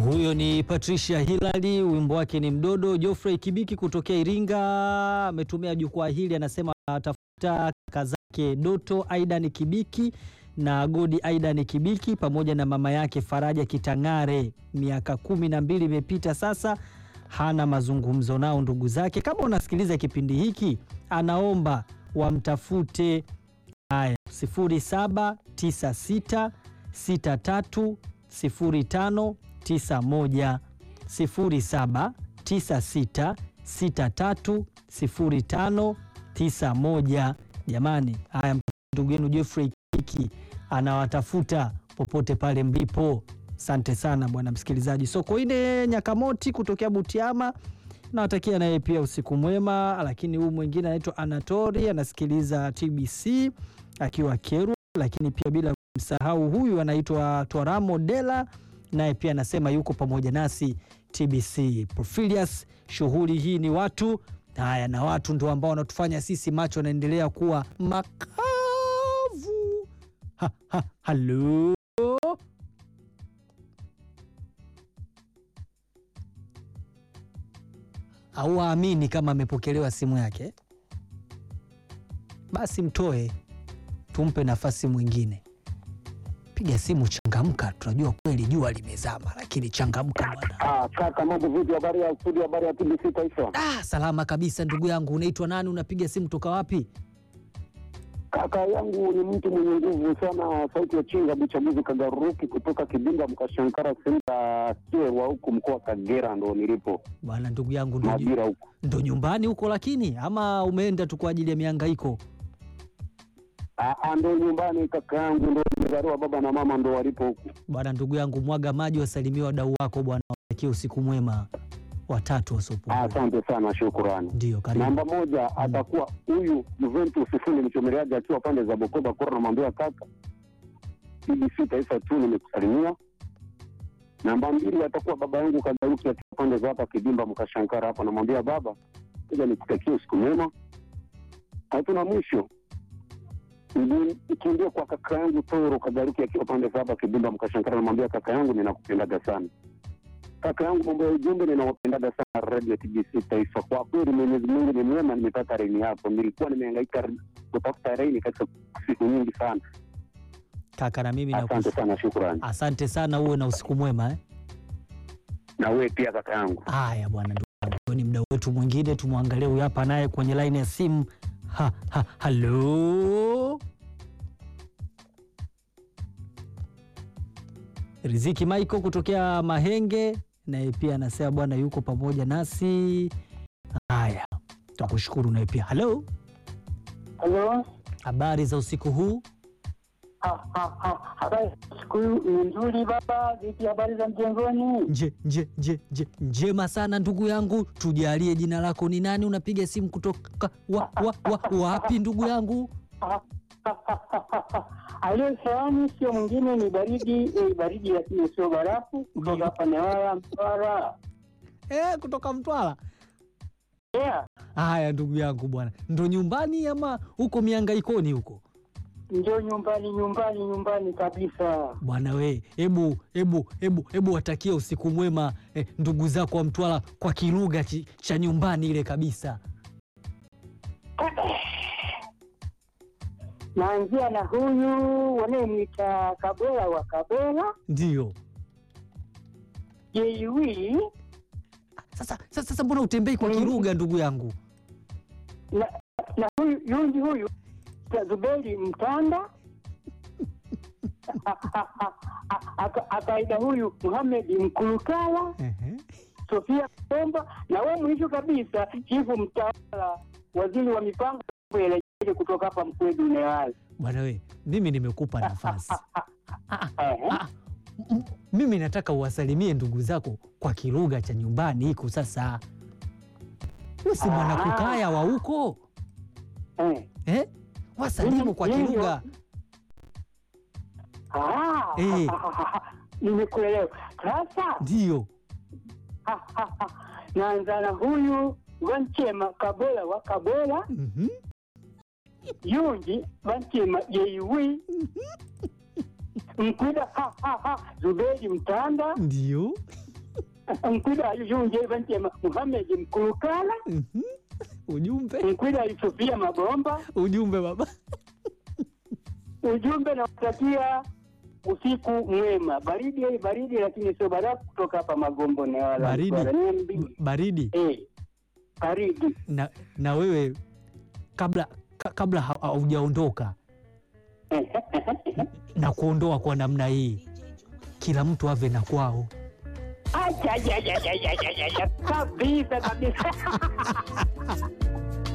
Huyo ni Patricia Hilali, wimbo wake ni Mdodo. Geoffrey Kibiki kutokea Iringa ametumia jukwaa hili, anasema atafuta kaka zake Doto Aidan Kibiki na Godi Aidan Kibiki pamoja na mama yake Faraja Kitang'are. Miaka kumi na mbili imepita sasa, hana mazungumzo nao ndugu zake. Kama unasikiliza kipindi hiki, anaomba wamtafute. Haya, 0796 63 05 91 0796 63 05 91. Jamani, haya ndugu yenu Geoffrey Kiki anawatafuta popote pale mlipo. Asante sana bwana msikilizaji. Sokoine Nyakamoti kutokea Butiama nawatakia naye pia usiku mwema. Lakini huu mwingine anaitwa Anatori anasikiliza TBC akiwa Kerwa, lakini pia bila kumsahau huyu anaitwa Twaramo Dela naye pia anasema yuko pamoja nasi TBC. Profilius, shughuli hii ni watu haya, na watu ndio ambao wanatufanya sisi macho yanaendelea kuwa makavu. Ha, ha, halo au aamini kama amepokelewa simu yake, basi mtoe, tumpe nafasi mwingine. Piga simu, changamka. Tunajua kweli jua limezama, lakini changamka bwana. Ah, kaka mambo vipi? Habari ya studio, habari ya TBC Taifa. Ah, salama kabisa ndugu yangu. Unaitwa nani? Unapiga simu toka wapi? Kaka yangu ni mtu mwenye nguvu sana, sauti ya chinga buchaguzi Kagaruki kutoka Kibinda Mkashankara senta Kyerwa huku mkoa wa Kagera ndo nilipo Bwana ndugu yangu, ndo, Mabira huku. ndo nyumbani huko, lakini ama umeenda tu kwa ajili ya mihangaiko? Ah, ah, ndo nyumbani kaka yangu, ndo nimezaliwa, baba na mama ndo walipo huku. Bwana ndugu yangu, mwaga maji, wasalimia wadau wako bwana, watakie usiku mwema. Watatu Ah, wasiopungua. Asante sana, shukurani. Ndio, karibu. Namba moja atakuwa huyu Juventus Fundi mchomeleaji akiwa pande za Bukoba Kora, namwambia kaka, TBC Taifa tu nimekusalimia. Namba mbili atakuwa baba yangu Kagaruki akiwa pande za hapa Kidimba Mkashankara hapa, namwambia baba, kuja nikutakie usiku mwema. Hatuna mwisho Ndi- ikiingia kwa kaka yangu Toro Kagaruki akiwa pande za hapa Kidimba Mkashankara, namwambia kaka yangu, ninakupendaga sana kaka yangu, mambo ya ujumbe, ninawapendaga sana radio TBC Taifa. Kwa kweli Mwenyezi Mungu ni mwema, nimepata reni yako. Nilikuwa nimehangaika kutafuta reni katika siku nyingi sana. Kaka na mimi Asante nakushukuru. sana, shukrani. Asante sana, uwe na usiku mwema eh? Na wewe pia kaka yangu. Haya bwana, ndugu yangu, huyo ni mda wetu mwingine, tumwangalie huyu hapa naye kwenye laini ya simu. Ha, ha, halo Riziki Michael kutokea Mahenge, naye pia anasema bwana yuko pamoja nasi. Haya, tukushukuru naye pia. Halo, Halo, habari za usiku huu? Ah, ah, ah, habari siku ni nzuri baba. Vipi habari za mjengoni? Nje, nje, nje, nje, njema sana ndugu yangu, tujalie jina lako ni nani? Unapiga simu kutoka wa, wa, wa, wapi ndugu yangu? Ah, ah, ah, ah, ah. Aliyo hewani sio mwingine ni baridi eh, baridi lakini sio barafu kutoka hapa Newala Mtwara. Eh, kutoka Mtwara. Yeah, Haya ndugu yangu bwana, ndo nyumbani ama huko miangaikoni huko ndio nyumbani nyumbani nyumbani kabisa. bwana? We hebu hebu hebu hebu watakia usiku mwema eh, ndugu zako wa Mtwara kwa kilugha chi- cha nyumbani ile kabisa. Naanzia na huyu wanayemwita Kabela wa Kabela Ndio Jewi sasa, sasa, sasa mbona utembei kwa Mm. kilugha ndugu yangu? na, na huyu yundi huyu Zuberi Mtanda Aka- akaida huyu Muhamedi Mkulukala Ehe. Sofia Komba na we mwisho kabisa chifu mtawala waziri wa mipango elekele kutoka hapa Mkwedu Newala. Bwana we, mimi nimekupa nafasi Ah, ah, Ehe. ah, m- mimi nataka uwasalimie ndugu zako kwa kilugha cha nyumbani hiko. Sasa wewe si mwana Ah. kukaya wa huko Eh. eh? Wasalimu kwa Mimi- kilugha Ah, Eh. nimekuelewa sasa. ndio. Naanza na huyu Wanchema Kabela wa Kabela Mhm. Yungi Wanchema Jeiwi Mkwida ha, ha, ha, Zuberi Mtanda Ndio. Mkwida Junje Vanti Muhamed Mkulukala, Mhm. Ujumbe, Mkwida Sofia Magomba. ujumbe baba. Ujumbe nawatakia usiku mwema, baridi baridi, lakini sio barafu, kutoka hapa Magombo na wala Baridi. Mtwara. Niambi- Baridi eh, baridi na, na wewe kabla ka, kabla ha- haujaondoka na kuondoa kwa namna hii, kila mtu ave na kwao. Acha, acha, acha, acha, acha, acha, acha. kabisa kabisa